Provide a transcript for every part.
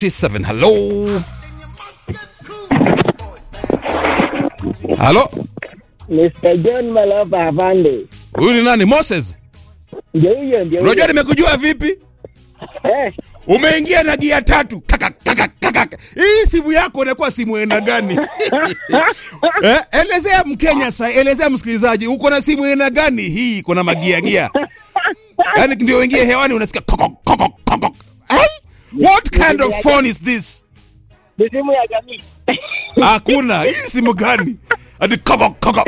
7 halo halo Mr. John Maloba afande. huyu ni nani moses Ndio huyo ndio. unajua huyo. nimekujua vipi Eh, umeingia na gia tatu kaka, kaka, kaka. hii simu yako inakuwa simu aina gani eh, elezea mkenya sa elezea msikilizaji uko na simu aina gani hii iko na magiagia yaani ndio uingie hewani unasikia koko, koko, koko. Ai? what kind of phone is this ni simu ya jamii. hakuna hii simu gani ati koko, koko.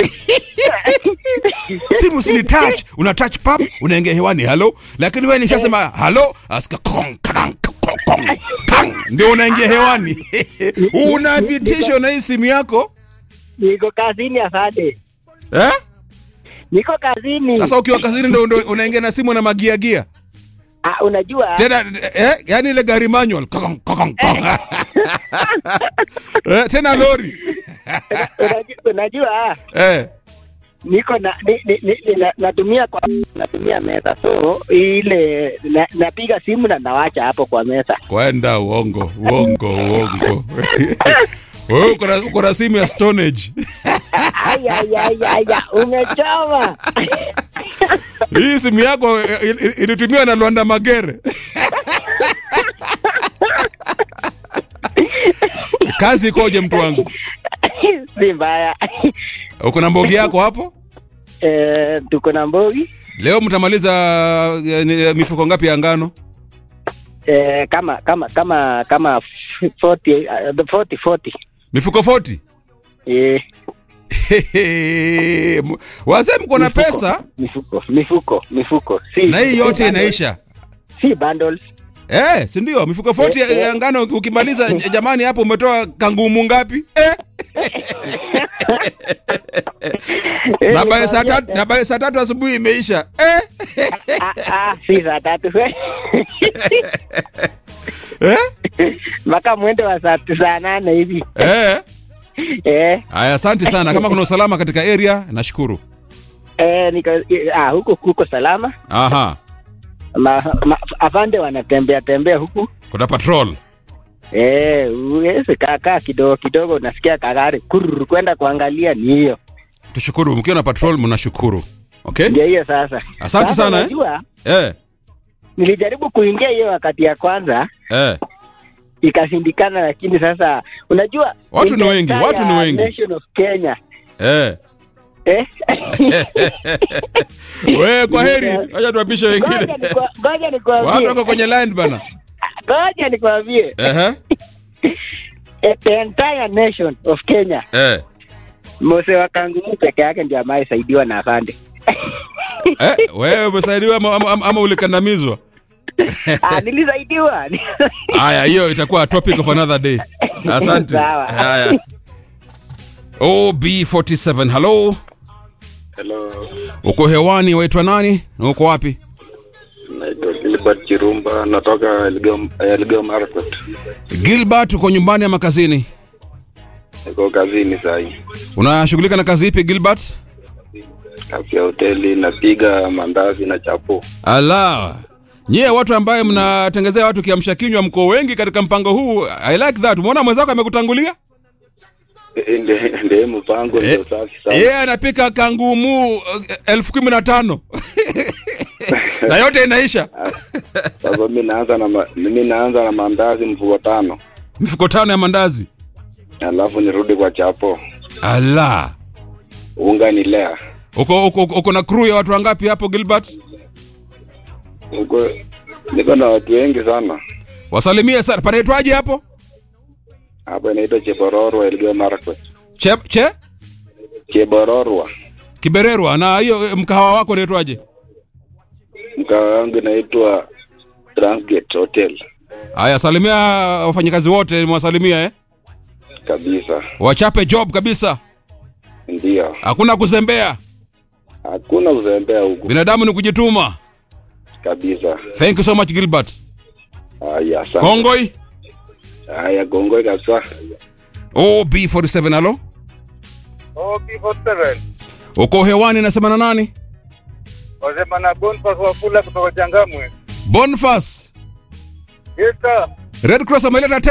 simu sini touch una touch pap unaingia hewani halo lakini wewe nishasema halo asika kong, kakang, kong, kong, kang. ndio unaingia hewani una vitisho na hii simu yako Niko kazini afande. eh? Niko kazini. sasa ukiwa kazini ndo, ndo unaingia na simu na magiagia Ah, unajua tena eh, yani ile gari manual Kokong, kokong, kong. eh, tena lori unajua, unajua eh. niko na ni, ni, ni, ni, na, natumia kwa natumia meza so ile na, napiga simu na nawacha hapo kwa meza. kwenda uongo uongo uongo wewe uko na- uko na simu ya stone age Ai ai ai ai ai, umechoma. hii simu yako eh, il- ilitumiwa na Lwanda Magere kazi ikoje mtu wangu si mbaya. uko na mbogi yako hapo Eh, tuko na mbogi leo mtamaliza eh, ni- mifuko ngapi ya ngano eh, kama kama kama kama 40 uh, 40 40 mifuko 40 eh, wazee mko na mifuko, pesa mifuko mifuko mifuko si na hii yote si bundles, inaisha si bundles Eh, si ndio? Mifuko 40 ya- Eh, eh. ya ngano ukimaliza j- jamani hapo umetoa kangumu ngapi? Eh? Na baada saa tatu na baada saa tatu asubuhi imeisha. Eh? ah, ah, si saa tatu Eh? mpaka mwendo wa saa saa nane hivi Eh? eh, Aya, asante sana. Kama kuna usalama katika area, nashukuru. eh, nika, ah, huko kuko salama Aha. ma, ma, afande wanatembea tembea huku Kuna patrol. eh, uweze kakaa kidogo kidogo unasikia kagari kururu kwenda kuangalia ni hiyo Tushukuru. Mkiwa na patrol mnashukuru. Okay? ndio hiyo sasa Asante Sasa sana, eh. unajua, Eh. nilijaribu kuingia hiyo wakati ya kwanza Eh. ikashindikana lakini sasa unajua Watu in ni the wengi, entire watu ni wengi. nation of Kenya Eh. eh? Wewe kwa heri. Acha tuapishe Ngoja wengine. nikwa- ngoja Watu nikwambie wako kwenye line bana. ngoja nikwambie Eh. eh, the entire nation of Kenya Eh. Mose wa Kangumu peke yake ndio amesaidiwa na afande Eh, wewe umesaidiwa ama, ama, ama ulikandamizwa? ah, nilisaidiwa Haya, hiyo itakuwa topic of another day. Asante. Sawa. Haya. OB47, hello. Hello, Uko hewani, waitwa nani? Na uko wapi? naitwa Gilbert Chirumba, natoka Elgeyo Elgeyo Marakwet. Gilbert, uko nyumbani ama kazini? Niko kazini sahi, Unashughulika na kazi ipi Gilbert? kazi ya hoteli, napiga mandazi na chapo. Ala. Nyie watu ambaye mnatengezea watu kiamsha kinywa mko wengi katika mpango huu. I like that. Umeona mwenzako amekutangulia? Eh, nde- Ndiye mpango Eh, ndio safi sana. Yeye anapika kangumu uh, elfu kumi na tano na yote inaisha Sasa mimi naanza na ma- mimi naanza na mandazi mfuko tano, mifuko tano ya mandazi. alafu nirudi kwa chapo. Ala. Unga ni lea Uko, uko, uko na crew ya watu wangapi hapo Gilbert? huko, niko na watu wengi sana Wasalimie sana. Panaitwaje hapo? hapa, inaitwa Chebororwa, Elgeyo Marakwet. Che, che? Chebororwa, Kibererwa. Na hiyo eh, mkahawa wako unaitwaje? mkawa wangu inaitwa Transgate Hotel Haya, salimia wafanyakazi wote, mwasalimia eh. kabisa, Wachape job kabisa. ndio Hakuna kuzembea. hakuna uzembea huku Binadamu ni kujituma. kabisa. Thank you so much Gilbert. Haya, asante. Kongoi. Haya, gongoi kabisa. OB47 halo. OP47 Uko hewani nasema na nani? wasema na Boniface Wafula kutoka Changamwe. Boniface. Yes sir. Red Cross ameleta